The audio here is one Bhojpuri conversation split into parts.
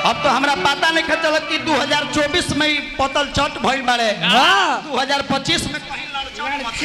अब तो हमरा पता नहीं चलत कि 2024 में ही पतल चट भइल बाड़े हाँ 2025 में कहीं लड़चट मचे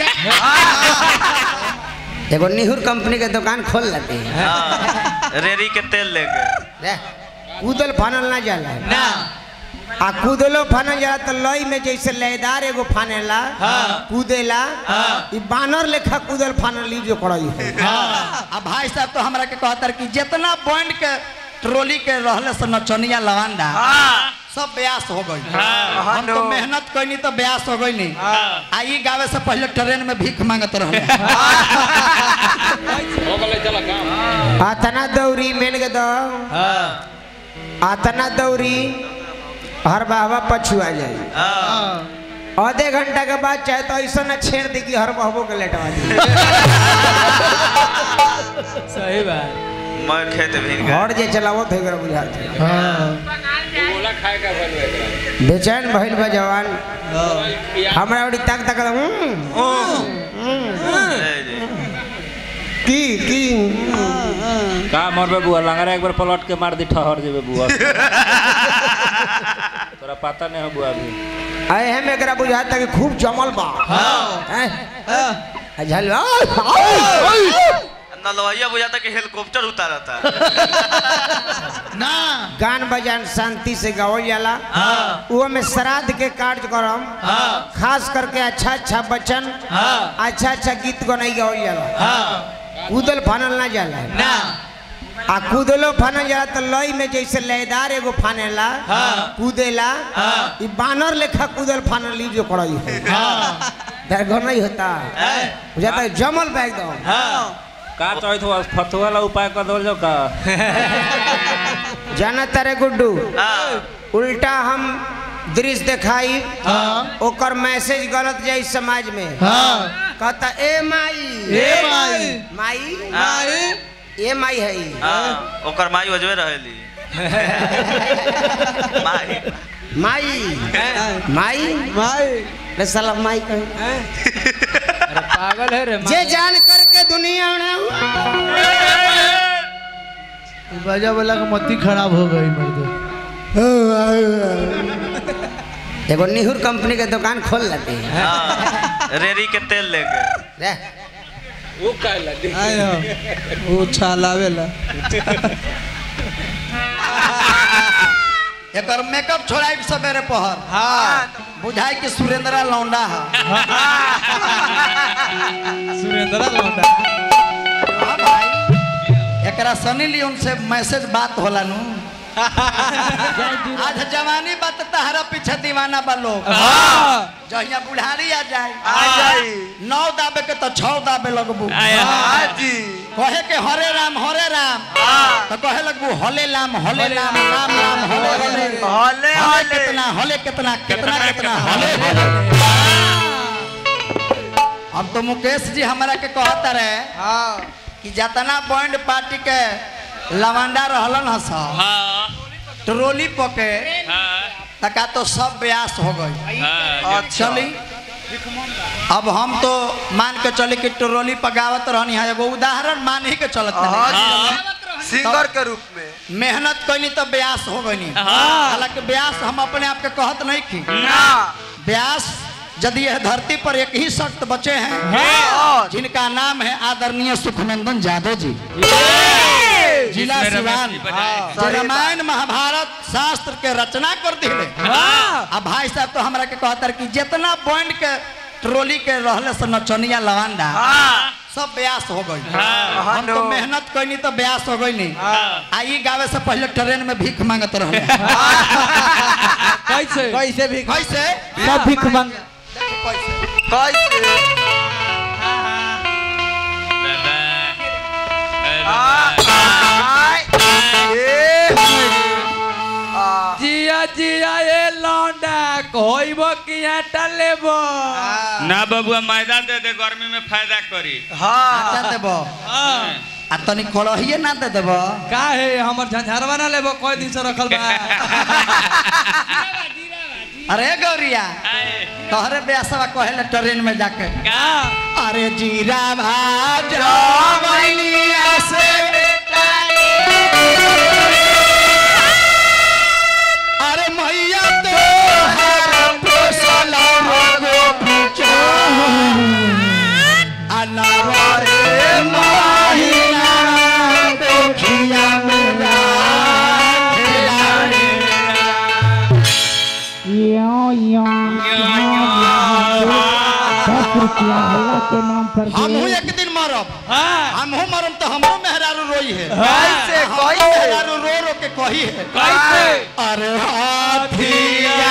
एगो निहुर कंपनी के दुकान खोल लेते हैं हाँ, रेरी के तेल लेके रे, कूदल फानल ना जाला ना आ कूदलो फानल जाला तो लई में जैसे लयदार एगो फानेला हाँ। कूदेला हाँ। ई बानर लेखा कूदल फानल ई जो करई है अब भाई साहब तो हमरा के कहतर कि जितना पॉइंट के ट्रोली के रहले से नचनिया लवांडा सब ब्यास हो गई हम तो मेहनत कैनी तो ब्यास हो गई नहीं आ ई गावे से पहले ट्रेन में भीख मांगत रहले आतना दौरी मेन के दो हाँ आतना दौरी हर बाबा पछुआ जाई आधे घंटा के बाद चाहे तो ऐसा ना छेड़ दी कि हर बहबो के लेटवा दी सही बात मैं खेत भीग गया घर जे चलावो थे कर बुझात बेचैन भइल बा जवान हमरा ओड़ी तक तक हम्म, ए जी। की की का मरबे बुआ लंगरा एक बार पलट के मार दी ठहर जेबे बुआ तोरा पता नहीं हो बुआ अभी आए हम एकरा बुझात कि खूब जमल बा हैं? आ झल नलवैया बुझाता कि हेलीकॉप्टर उतारा था ना गान बजान शांति से गावल जाला वो में श्राद्ध के कार्यक्रम खास करके अच्छा अच्छा बचन अच्छा अच्छा गीत गनाई गावल जाला कूदल फानल ना जाला ना आ कूदलो फानल जाला तो लई में जैसे लयदार एगो फानेला कूदेला ई बानर लेखा कूदल फानल ई जो करई है दरगो नहीं होता बुझाता है जमल बा एकदम का चौथ हुआ फतुआ वाला उपाय कर दो जो का जाना तारे गुड्डू हाँ, उल्टा हम दृश्य दिखाई ओकर मैसेज गलत जाई समाज में कहता ए माई ए माई माई माई ए माई है ई। हाँ, ओकर माई वजबे रहेली माई माई माई माई रे साला माई कहे अरे पागल है रे जे जान करके दुनिया में बाजा वाला का मत्ती खराब हो गई मर्द एगो निहुर कंपनी के दुकान खोल लेते हैं हाँ, रेरी के तेल लेके रे आयो वो छालावेला एकर मेकअप छोड़ाई सवेरे पहर हाँ बुझाई कि सुरेंद्रा लौंडा है सुरेंद्र लौंडा हाँ भाई एकरा सनी लियोन से मैसेज बात होला नु आज जवानी बात तहरा पीछे दीवाना बा लोग हाँ जहिया बुढ़ारी आ जाए आ जाई नौ दाबे के तो छौ दाबे लगबू हाँ जी कहे के हरे राम हरे राम तो कहे लगबू हले राम हले राम राम राम हले हले हले हले हले कितना हले कितना कितना कितना हले हले अब तो मुकेश जी हमारा के कहता रहे हाँ कि जतना पॉइंट पार्टी के लवंडा रहलन हस ट्रोली पके तका तो सब ब्यास हो गई चली अब हम तो मान के चले कि ट्रोली पगावत रहनी है एगो उदाहरण मान ही के चलत हाँ रहनी। जी सिंगर के रूप में मेहनत कैनी तो ब्यास हो गई हालांकि ब्यास हम अपने आप के कहत नहीं की ना ब्यास यदि यह धरती पर एक ही शख्स बचे हैं हाँ, जिनका नाम है आदरणीय सुखनंदन यादव जी जिला सिवान जो रामायण महाभारत शास्त्र के रचना कर दिले अब भाई साहब तो हमरा के कहतर कि जितना पॉइंट के ट्रोली के रहले से नचनिया लवांडा हाँ, सब ब्यास हो गई हम तो मेहनत कैनी तो ब्यास हो गई नहीं आ ई गावे से पहले ट्रेन में भीख मांगत रहले कैसे कैसे भी कैसे सब भीख मांग कैसे आ, ए, आ, जिया जिया ए लौंडा कोइब किया टलेबो ना बबुआ मैदा दे दे गर्मी में फायदा करी हाँ आटा देबो आ तनी कलहिए ना दे देबो का है हमर झंझारवा ना लेबो कोई दिन से रखल बा अरे गौरिया तोहरे ब्यासवा कहेले ट्रेन में जाके का अरे जीरा भाजो मैलिया से कृपया अल्लाह के नाम पर हमहू एक दिन मरब हाँ हमहू मरम तो हमरो मेहरारू रोई है कैसे हमरो कैसे मेहरारू रो रो के कही है कैसे अरे हाथिया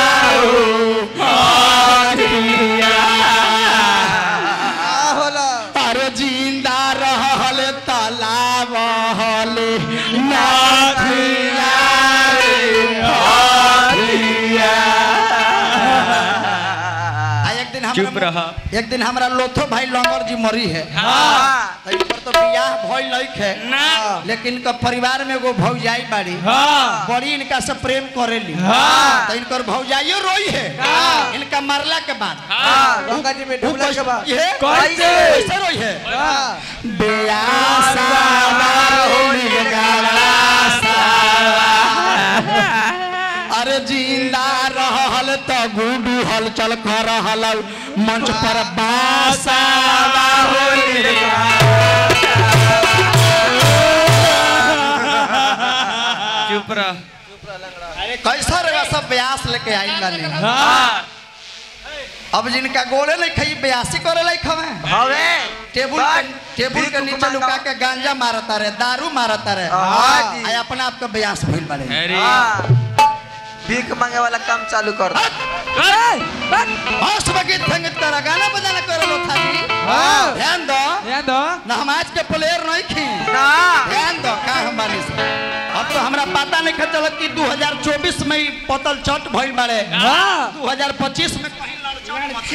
अरे जिंदा रहल तालाब हल नाथिया आ एक दिन चुप हमरा रहा एक दिन हमरा लोथो भाई लंगर जी मरी है हाँ तो इन पर तो बियाह भइल लइक है ना लेकिन इनका परिवार में एगो भौजाई बाड़ी हाँ बड़ी इनका से प्रेम करेली हाँ। तो इनकर भौजाइयो रोई है इनका मरला के बाद हाँ गंगा जी में डूबला के बाद ये कैसे? कैसे रोई है बेआसा होली गालासा। अरे जिंदा रहल तो गुडू हल चल कर रहल मंच पर बासा होली चुप रह कैसा रे सब ब्यास लेके आई गाने हाँ अब जिनका गोले नहीं खाई ब्यासी करे लाई खवे हवे टेबुल बात, के टेबुल के भीख नीचे मांगा। लुका के गांजा मारता रहे दारू मारता रहे हाँ जी। आ अपना आपका ब्यास भइल बाड़े अरे हाँ भीख मांगे वाला काम चालू कर दो। हंस बगीत संगीत करा गाना बजाना करो लो था जी हाँ। ध्यान दो ध्यान दो ना हम आज के प्लेयर नहीं खी ना ध्यान दो का हम बानी से अब तो हमरा पता नहीं खा चलत कि 2024 में ही पतल चट भइल बाड़े हाँ 2025 में कहीं लड़चट मत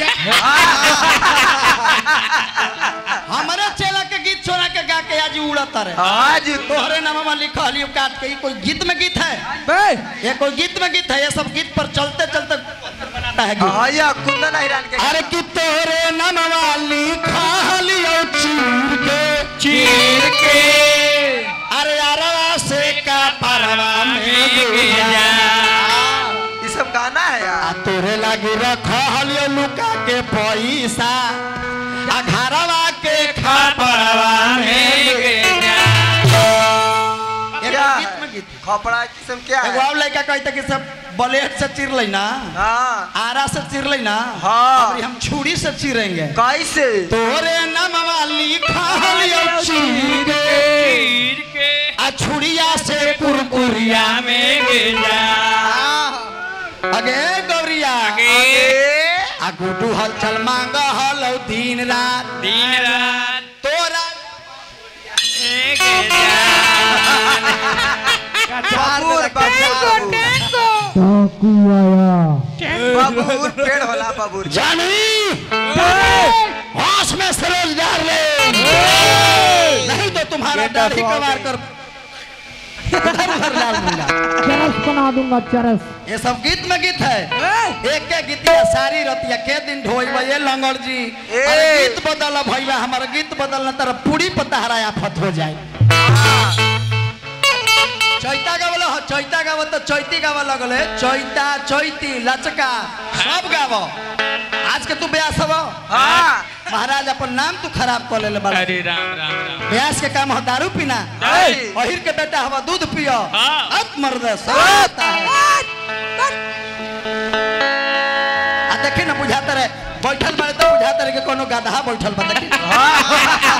हमारे चेला के गीत छोड़ा के गा के आज उड़त रहे हाँ जी तोहरे नाम लिखा लियो काट के ई कोई गीत में गीत है बे ये कोई गीत में गीत है ये सब गीत पर चलते चलते बनाता है गीत हाँ या कुंदन हिरान के अरे कि तोरे नामवा लिखा लियो चीर के चीर के अरे अरवा से का परवा में गिरा ये सब गाना है आ यार तोरे लागी रखा लियो लुका के पैसा आ घरवा के खा परवा में एगो क्या गीत में गीत खपड़ा किस्म क्या एगो है और लड़का कहता कि सब ब्लेड से चिर लेना हाँ आरा से चिर लेना हाँ। अभी हम छुरी से चिरेंगे कैसे तोरे नामवा लिखा लियो चीर के चीर के आ छुरिया से कुरकुरिया में गिरा अगे गौरिया ए, आ गुडू हलचल मांग हल दिन रात दिन रात तोरा एक जान बाबूर बाबूर चाकू आया बाबूर पेड़ होला बाबूर जानी होश में सरोज डाल ले नहीं तो तुम्हारा दाढ़ी कबार कर इधर उधर डाल दूंगा चरस बना दूंगा चरस ये सब गीत में गीत है एक के गीतिया सारी रतिया के दिन ढोइबा ये लंगड़ जी ए। अरे गीत बदल भैया हमारा गीत बदल न तेरा पूरी पता हरा आफत हो जाए चैता गावल हो चैता गाव तो चैती गाव लगले चैता चैती लचका सब गाव आज के तू ब्यास हव हाँ महाराज अपन नाम तू खराब कर ले बड़ा अरे राम राम राम ब्यास के काम हो दारू पीना नहीं। अहिर के बेटा हवा दूध पियो हाँ। अब मर्द सब होता है आ देखे ना बुझाता रहे बैठल बारे तो बुझाता रहे कि कोनो गधा बैठल बा देखी